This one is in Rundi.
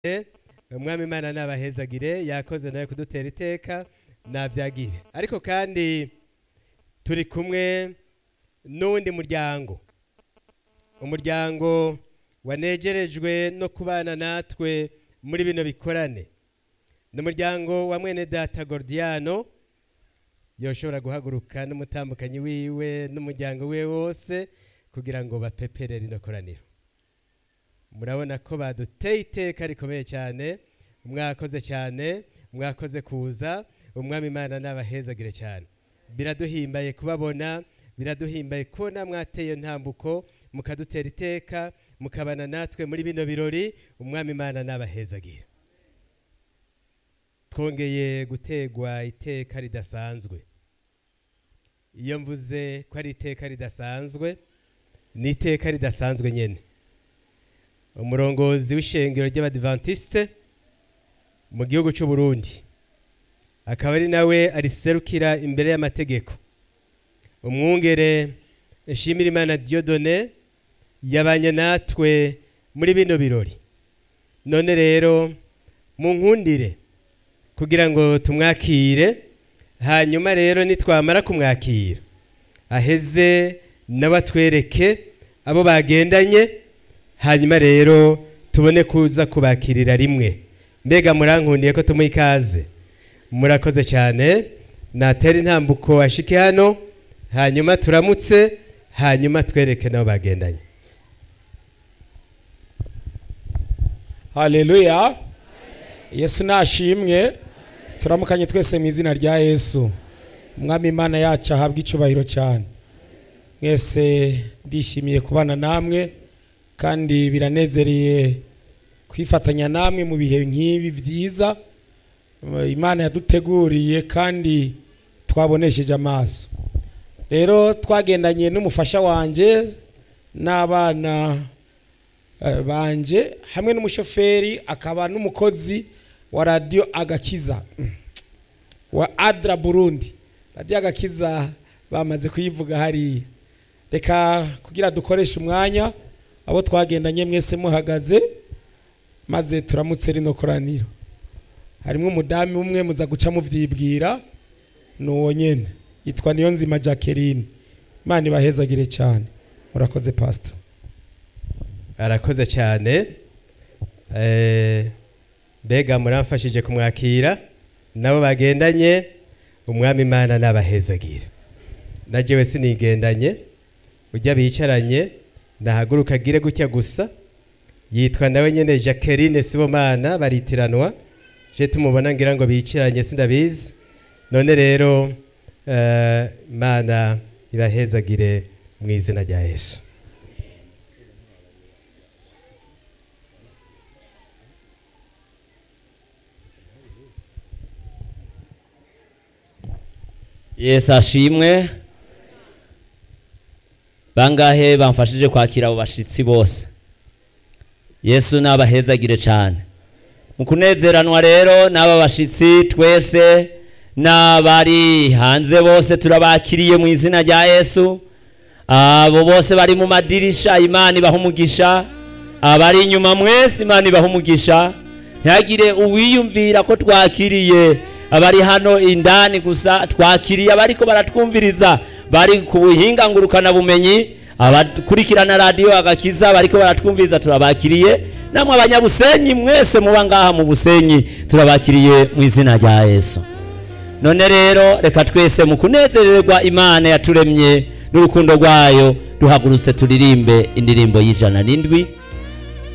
umwami imana nabahezagire yakoze nawe kudutera iteka nabyagire ariko kandi turi kumwe n'uwundi muryango umuryango wanegerejwe no kubana natwe muri bino bikorane ni umuryango wa mwene data gordiano yoshobora guhaguruka n'umutambukanyi wiwe n'umuryango we wose kugira ngo bapepere rino koraniro murabona ko baduteye iteka rikomeye cyane mwakoze cyane mwakoze kuza umwami imana n'abahezagire cyane biraduhimbaye kubabona biraduhimbaye kubona mwateye ntambuko mukadutera iteka mukabana natwe muri bino birori umwami imana n'abahezagire twongeye gutegwa iteka ridasanzwe iyo mvuze ko ari iteka ridasanzwe ni iteka ridasanzwe nyine umurongozi w'ishengero ry'abadivantisite mu gihugu cy'u Burundi akaba ari nawe ariserukira imbere y'amategeko umwungere nshimira imana Dieudonné yabanye natwe muri bino birori none rero mu nkundire kugira ngo tumwakire hanyuma rero nitwamara kumwakira aheze nawe atwereke abo bagendanye hanyuma rero tubone kuza kubakirira rimwe mbega murankundiye ko tumuha ikaze murakoze cyane natera intambuko ashike hano hanyuma turamutse hanyuma twereke nabo bagendanye haleluya yesu nashimwe turamukanye twese mu izina rya yesu umwami imana yacu ahabwa icyubahiro cyane mwese ndishimiye kubana namwe kandi biranezereye kwifatanya namwe mu bihe nk'ibi byiza imana yaduteguriye kandi twabonesheje amaso rero twagendanye n'umufasha wanjye n'abana banje hamwe n'umushoferi akaba n'umukozi wa radiyo agakiza wa adra burundi radiyo agakiza bamaze kuyivuga hariya reka kugira dukoreshe umwanya abo twagendanye mwese muhagaze maze turamutse rino koraniro harimo umudamu umwe muza guca mubyibwira ni uwo nyine yitwa niyo nzima jacqueline imana ibahezagire cyane murakoze pasita arakoze cyane mbega muramfashije kumwakira nabo bagendanye umwami imana n'abahezagira nagewe sinigendanye ujya bicaranye nahaguruka agire gutya gusa yitwa nawe nyine jacqueline sibomana baritiranwa je tumubona ngira ngo bicaranye sindabizi none rero imana ibahezagire mu izina rya yesu yesu ashimwe bangahe bamfashije kwakira abo bashyitsi bose yesu nabahezagire cyane mu kunezeranwa rero n'aba bashyitsi twese n'abari hanze bose turabakiriye mu izina rya yesu abo bose bari mu madirisha imana ibaha umugisha abari inyuma mwese imana ibaha umugisha ntihagire uwiyumvira ko twakiriye abari hano indani gusa twakiriye abariko baratwumviriza bari ku buhinga ngurukanabumenyi abakurikirana radiyo agakiza bariko baratwumviriza turabakiriye namwe abanyabusenyi mwese muba ngaha mu busenyi turabakiriye mu izina rya yesu none rero reka twese mu kunezererwa imana yaturemye n'urukundo rwayo duhagurutse turirimbe indirimbo y'ijana n'indwi